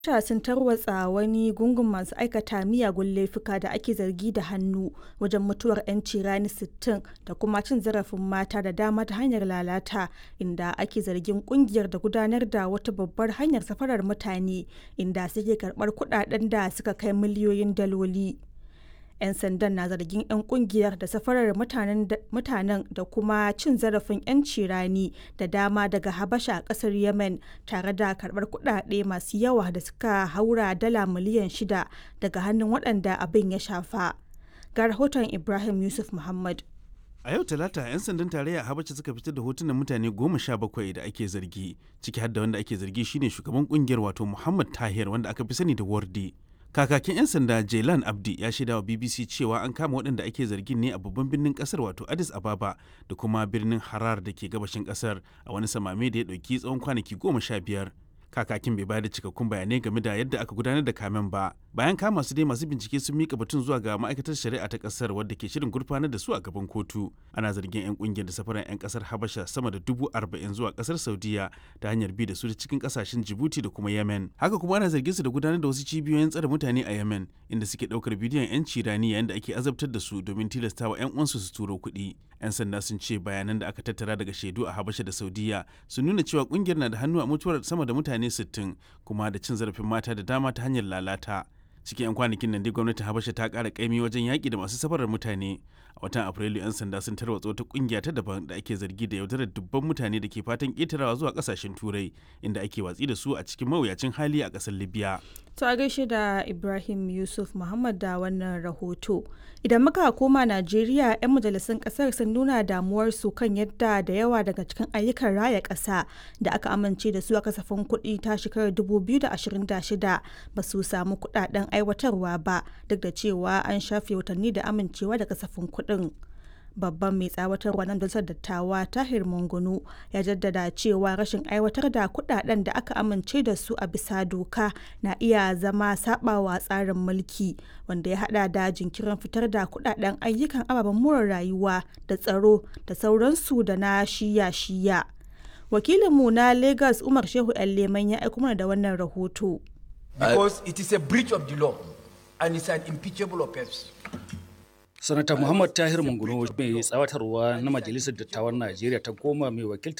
Rasha sun tarwatsa wani gungun masu aikata miyagun laifuka da ake zargi da hannu wajen mutuwar 'yanci rani 60 da kuma cin zarafin mata da dama ta hanyar lalata, inda ake zargin kungiyar da gudanar da wata babbar hanyar safarar mutane inda suke karbar kudaden da suka kai miliyoyin daloli. 'Yan sandan na zargin 'yan kungiyar da safarar mutanen da kuma cin zarafin 'yanci rani da dama daga Habasha a kasar Yemen tare da karbar kudade masu yawa da suka haura dala miliyan shida daga hannun waɗanda abin ya shafa. Ga rahoton Ibrahim Yusuf Muhammad. A yau Talata, 'yan sandan tarayya a Habasha suka fitar da hotunan mutane goma sha bakwai da ake zargi, ciki har da wanda ake zargi shine shugaban kungiyar wato Muhammad Tahir wanda aka fi sani da Wardi. Kakakin 'yan sanda Jailan Abdi ya shaida wa BBC cewa an kama waɗanda ake zargin ne a babban birnin ƙasar wato Addis Ababa da kuma birnin Harar da ke gabashin ƙasar a wani samame da ya ɗauki tsawon kwanaki goma sha biyar. kakakin bai bayar da cikakkun bayanai game da yadda aka gudanar da kamen ba bayan kama su dai masu bincike sun mika batun zuwa ga ma'aikatar shari'a ta kasar wadda ke shirin gurfanar da su a gaban kotu ana zargin 'yan kungiyar da safaran 'yan kasar habasha sama da dubu arba'in zuwa kasar saudiya ta hanyar bi da su cikin kasashen jibuti da kuma yemen haka kuma ana zargin su da gudanar da wasu cibiyoyin tsare mutane a yemen inda suke daukar bidiyon 'yanci rani yayin da ake azabtar da su domin tilastawa 'yan uwansu su turo kuɗi 'yan sanda sun ce bayanan da aka tattara daga shaidu a habasha da saudiya sun nuna cewa kungiyar na da hannu a mutuwar sama da mutane 60 kuma da cin zarafin mata da dama ta hanyar lalata cikin 'yan kwanakin nan dai gwamnatin habasha ta kara kaimi wajen yaƙi da masu safarar mutane a watan afrilu 'yan sanda sun tarwatsa wata kungiya ta daban da ake zargi da yaudarar dubban mutane da ke fatan ƙetarawa zuwa ƙasashen turai inda ake watsi da su a cikin mawuyacin hali a ƙasar libya To a gaishe da Ibrahim Yusuf Muhammad da wannan rahoto. Idan muka koma Najeriya, 'yan majalisun kasar sun nuna damuwarsu kan yadda da yawa daga cikin ayyukan raya ƙasa da aka amince da su a kasafin kuɗi ta shekarar 2026 ba su samu kuɗaɗen aiwatarwa ba duk da cewa an shafe watanni da amincewa da kasafin kuɗin. babban mai tsawatarwa na majalisar dattawa tahir mungunu ya jaddada cewa rashin aiwatar da kudaden da aka amince da su a bisa doka na iya zama sabawa tsarin mulki wanda ya hada da jinkirin fitar da kudaden ayyukan ababen more rayuwa da tsaro da sauransu da na shiya-shiya wakilinmu na lagos umar shehu yan leman ya aiko mana da wannan rahoto because it is a breach of the law and it's an impeachable offense sanata muhammad tahir manguno mai tsawatarwa na majalisar dattawan najeriya ta goma mai wakiltar